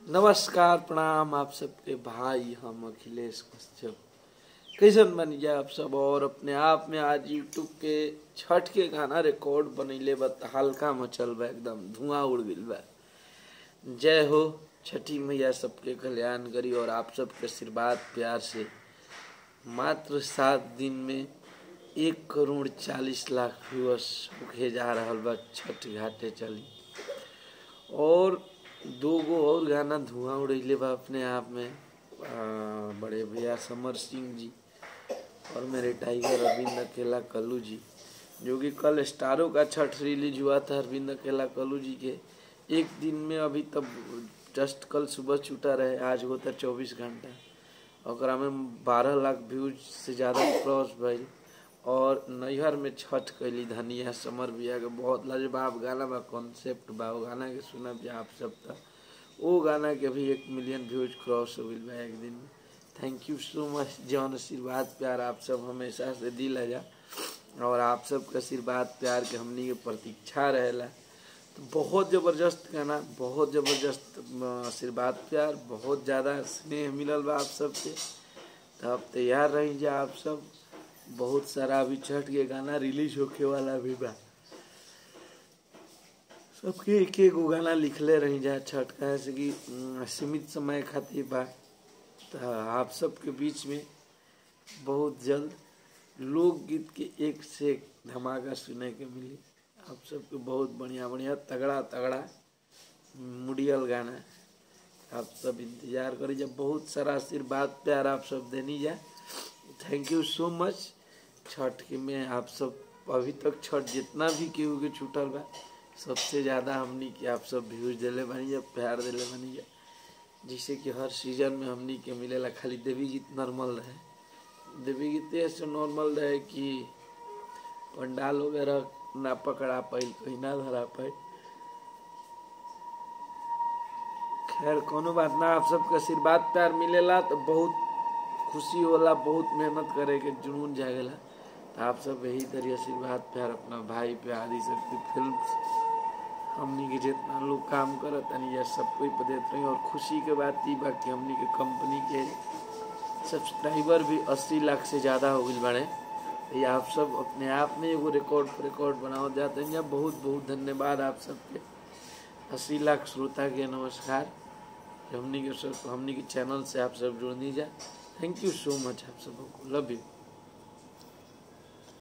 नमस्कार प्रणाम आप सबके भाई हम अखिलेश कश्यप कैसन बन गया आप सब और अपने आप में आज यूट्यूब के छठ के गाना रिकॉर्ड बनैले बा त हल्का मचल बा एकदम धुआं उड़ गइल बा जय हो छठी मैया सबके कल्याण करी और आप सबके आशीर्वाद प्यार से मात्र सात दिन में एक करोड़ चालीस लाख व्यूअर्स होके जा रहल बा छठ घाटे चली और दो गो और गाना धुआं उड़ैले बा अपने आप में आ, बड़े भैया समर सिंह जी और मेरे टाइगर अरविंद अकेला कल्लू जी जो कि कल स्टारों का छठ रिलीज हुआ था अरविंद अकेला कल्लू जी के एक दिन में अभी तब जस्ट कल सुबह छूटा रहे आज होता चौबीस घंटा ओकरा में बारह लाख व्यूज से ज़्यादा क्रॉस भइल और नैहर में छठ कैली धनिया समर बिया के बहुत लाजवाब गाना बा कॉन्सेप्ट बा वो गाना के सुनब जा आप सब तक वो गाना के भी एक मिलियन व्यूज क्रॉस हो गई बा एक दिन में थैंक यू सो मच जौन आशीर्वाद प्यार आप सब हमेशा से दिल जा और आप सब के आशीर्वाद प्यार के हमनी के प्रतीक्षा रहेला तो बहुत ज़बरदस्त गाना बहुत ज़बरदस्त आशीर्वाद प्यार बहुत ज़्यादा स्नेह मिलल बा आप सबके तो अब तैयार रही जा आप सब बहुत सारा अभी छठ के गाना रिलीज होके वाला भी बा सबके एक एक गो गाना लिखले रही जा छठ का से कि अम, सीमित समय खातिर बा तो आप सबके बीच में बहुत जल्द लोकगीत के एक से एक धमाका सुने के मिली आप सबके बहुत बढ़िया बढ़िया तगड़ा तगड़ा मुड़ियल गाना आप सब इंतजार करी जब बहुत सारा आशीर्वाद प्यार आप सब देनी जा thank you so much Chhath के में आप सब अभी तक छठ जितना भी केहू के छूटल बा सबसे ज़्यादा हमनी के आप सब व्यूज दिले बनी जा प्यार दिले बनी जा जिससे कि हर सीजन में हमनी के मिलेला खाली देवी गीत नॉर्मल रहे देवी गीत ऐसे नॉर्मल रहे कि पंडाल वगैरह ना पकड़ा पाइल कहीं ना धरा पाइल खैर कोनो बात ना आप सबके आशीर्वाद प्यार मिलेला तो बहुत खुशी होला बहुत मेहनत करे के जुनून जागेला तो आप सब यही तरी आशीर्वाद प्यार अपना भाई पे आदि शक्ति फिल्म हमनी के जितना लोग काम करत तनी या सब कोई पे देत रही और खुशी के बात ई बा कि हमनी के कंपनी के सब्सक्राइबर भी अस्सी लाख से ज़्यादा हो गई बड़े ये आप सब अपने आप में एगो रिकॉर्ड पर रिकॉर्ड बनाओ जाते हैं बहुत बहुत धन्यवाद आप सबके अस्सी लाख श्रोता के नमस्कार जो हमनी के सब हमनी के चैनल से आप सब जुड़नी जा थैंक यू सो मच आप सबको लव यू